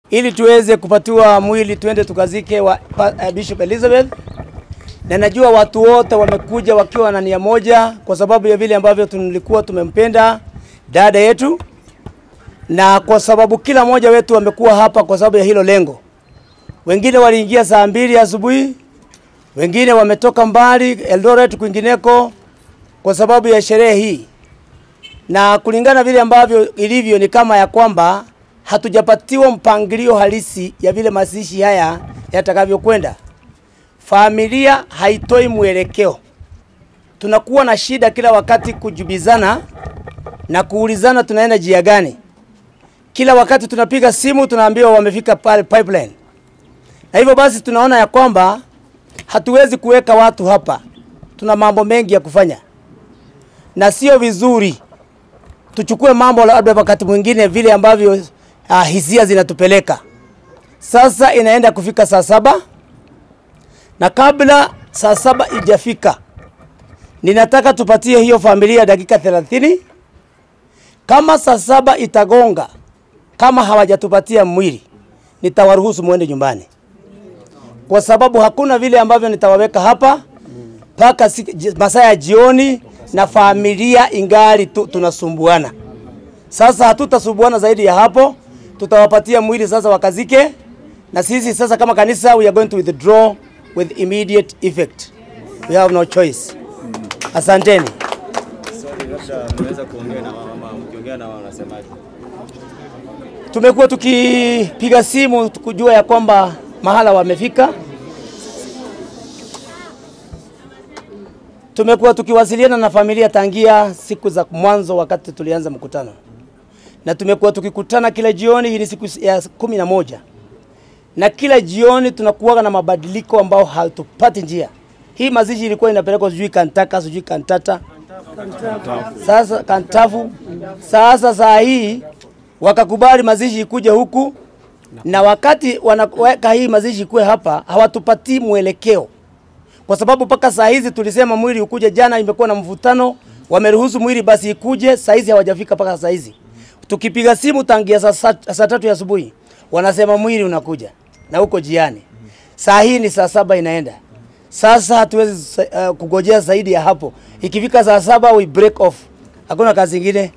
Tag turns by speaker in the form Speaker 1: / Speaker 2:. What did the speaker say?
Speaker 1: ili tuweze kupatiwa mwili tuende tukazike wa pa, uh, Bishop Elizabeth, na najua watu wote wamekuja wakiwa na nia moja, kwa sababu ya vile ambavyo tulikuwa tumempenda dada yetu, na kwa sababu kila mmoja wetu amekuwa hapa kwa sababu ya hilo lengo. Wengine waliingia saa mbili asubuhi, wengine wametoka mbali Eldoret, kwingineko kwa sababu ya sherehe hii, na kulingana vile ambavyo ilivyo ni kama ya kwamba hatujapatiwa mpangilio halisi ya vile mazishi haya yatakavyokwenda. Familia haitoi mwelekeo, tunakuwa na shida kila wakati kujibizana na kuulizana tunaenda jia gani. Kila wakati tunapiga simu tunaambiwa wamefika pale pipeline, na hivyo basi tunaona ya kwamba hatuwezi kuweka watu hapa, tuna mambo mengi ya kufanya na sio vizuri tuchukue mambo labda wakati mwingine vile ambavyo uh, hisia zinatupeleka. Sasa inaenda kufika saa saba na kabla saa saba ijafika, ninataka tupatie hiyo familia dakika 30. Kama saa saba itagonga, kama hawajatupatia mwili, nitawaruhusu muende nyumbani, kwa sababu hakuna vile ambavyo nitawaweka hapa mpaka masaa ya jioni na familia ingali tu, tunasumbuana. Sasa hatutasumbuana zaidi ya hapo, tutawapatia mwili sasa wakazike, na sisi sasa kama kanisa we are going to withdraw with immediate effect. We have no choice. Asanteni.
Speaker 2: Swali labda mnaweza kuongea na wao ama mkiongea na wao wanasemaje?
Speaker 1: Tumekuwa tukipiga simu kujua ya kwamba mahala wamefika. Tumekuwa tukiwasiliana na familia tangia siku za mwanzo wakati tulianza mkutano, na tumekuwa tukikutana kila jioni. Hii ni siku ya kumi na moja na kila jioni tunakuwa na mabadiliko ambao hatupati njia. Hii mazishi ilikuwa inapelekwa sijui Kantaka sijui Kantata, sasa Kantafu. Sasa saa hii wakakubali mazishi ikuje huku, na wakati wanaweka hii mazishi ikuwe hapa, hawatupatii mwelekeo kwa sababu mpaka saa hizi tulisema mwili ukuje jana, imekuwa na mvutano, wameruhusu mwili basi ikuje, saa hizi hawajafika mpaka saa hizi. Tukipiga simu tangia saa, saa tatu ya asubuhi wanasema mwili unakuja na uko jiani. Saa hii ni saa saba inaenda. Sasa hatuwezi uh, kugojea zaidi ya hapo. Ikifika saa saba we break off, hakuna kazi ingine.